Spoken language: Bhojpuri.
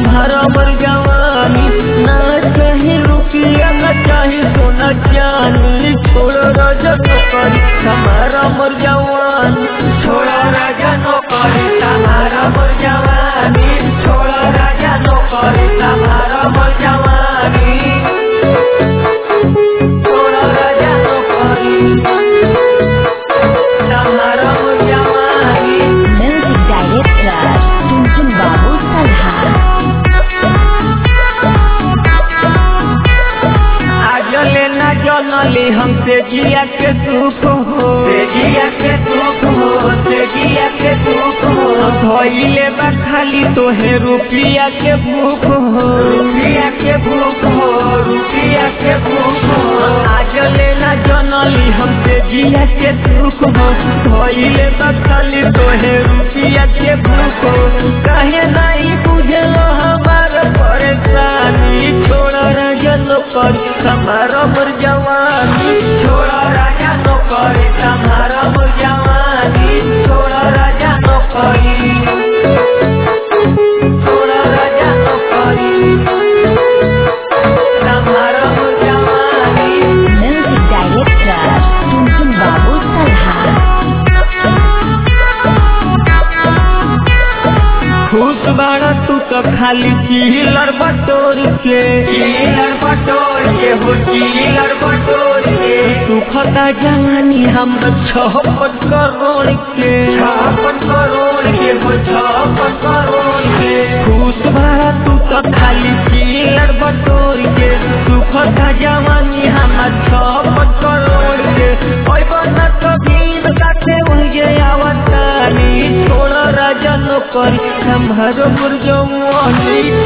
हमारा मर जवानी ना चाहे रुपया ना चाहे सोना चांदी छोड़ो राजा नौकरी हमारा मर जवानी छोड़ो राजा नौकरी हमारा मर जवानी छोड़ो राजा नौकरी हमारा मर जवानी छोड़ो राजा नौकरी हमारा मर जवानी Music Director Tuntun Babu Salha आज लेना जनली हमसे जिया के सुख हो से जिया के सुख हो से जिया के सुख हो धोइले बा खाली तोहे रुपिया के भूख हो रुपिया के भूख हो रुपिया के भूख हो आज लेना जनली हमसे जिया के सुख हो धोइले बा खाली तोहे रुपिया के भूख हो कहे नहीं बुझलो हमार परेशानी छोड़ा राजा नौकर हमारा मर जवानी छोड़ा राजा नौकर हमारा मर जवानी छोड़ा राजा नौकरी छोड़ा राजा नौकरी हमारा मर जवानी Music Director Tuntun Babu Salha खुश बाड़ा तू तो खाली चिलर बटोर के चिलर बटोर के हो चिलर बटोर के सुखता जवानी हम छप्पन करोड़ के छप्पन करोड़ के हो छप्पन करोड़ के खुश बाड़ा तू तो खाली चिलर बटोर के सुखता जवानी हम छप्पन करोड़ के ओए बना कबीर काटे वही आवतानी छोड़ राजा नौकरी हमारो मुर्जवानी